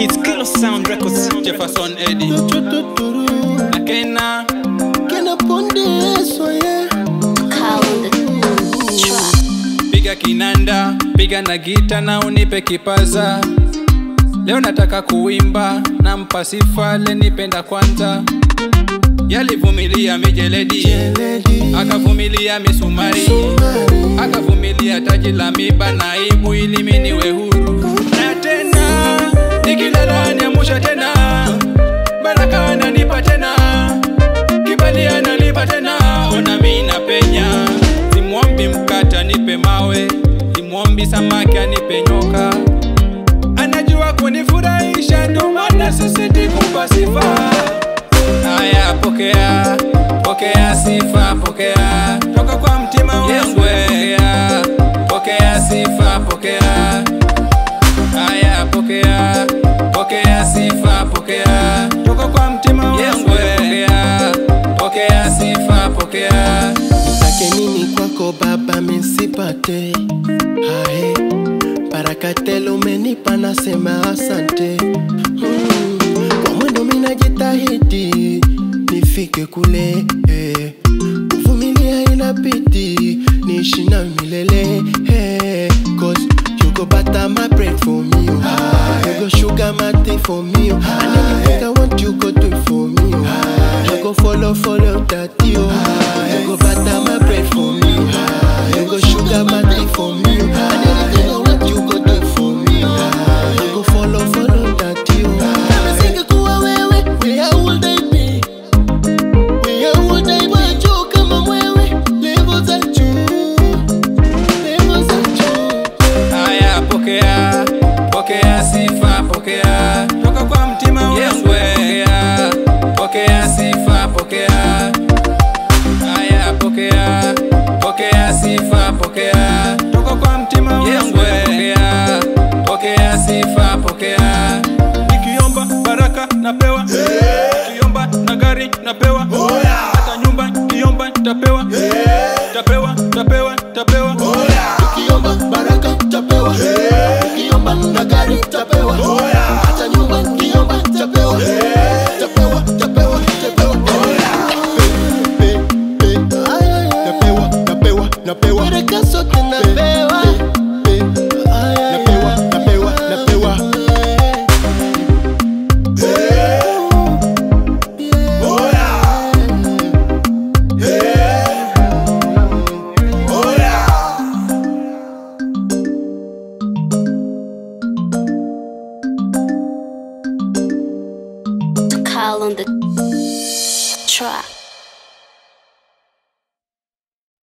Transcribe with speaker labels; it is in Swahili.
Speaker 1: It's Kilo Sound Records. Jefferson Eddie.
Speaker 2: Tututuru,
Speaker 1: Na Kena.
Speaker 2: kena ponde soye.
Speaker 3: Call on the track.
Speaker 1: Piga kinanda, piga na gita na unipe kipaza. Leo nataka kuimba, nampa sifa lenipenda kwanza. Yalivumilia mijeledi,
Speaker 2: Lady,
Speaker 1: akavumilia misumari,
Speaker 2: Sumari.
Speaker 1: akavumilia taji la miba na aibu ili mimi niwe huru. Na tena nikilala niamusha tena, baraka ananipa tena, kibali ananipa tena, ona mimi napenya. Simwombi mkata nipe mawe, simwombi samaki anipe nyoka, anajua kunifurahisha, ndo maana sisiti kumpa sifa. Haya, pokea, pokea sifa, pokea toka kwa mtima wangu. Pokea, pokea sifa, pokea. Haya, pokea, pokea sifa, pokea toka kwa mtima wangu. Pokea, pokea sifa, pokea.
Speaker 2: Nitake nini kwako baba misipate hae baraka tele umenipa nasema asante mm. kwa mwendo minajitahidi nifike kule eh. kuvumilia inabidi niishi na milele eh. cause you go butter my bread for me oh. you go sugar my tea for me oh. and anything I want you go do it for me oh. you go follow follow that oh. you go butter my bread for me oh. you go sugar my tea for me oh. and anything I want you go do it for me oh. you go follow follow that oh. Kama singekuwa wewe where would I be where would I be juu kama mwewe level za juu level za juu
Speaker 1: Haya, pokea, pokea sifa, pokea toka kwa mtima wangu. Pokea, pokea sifa, pokea. Haya, pokea, pokea sifa, pokea toka kwa mtima wangu. Pokea, pokea sifa, pokea. Nikiomba baraka napewa, nikiomba na gari napewa, hata nyumba nikiomba nitapewa, tapewa, tapewa, tapewa.
Speaker 2: ukiomba baraka tapewa ukiomba na gari tapewa hata nyumba ukiomba tapewa tapewa tapewa tapewa Pe, pe, pe. napewa napewa napewa baraka zote napewa napewa napewa napewa
Speaker 3: Call on the track.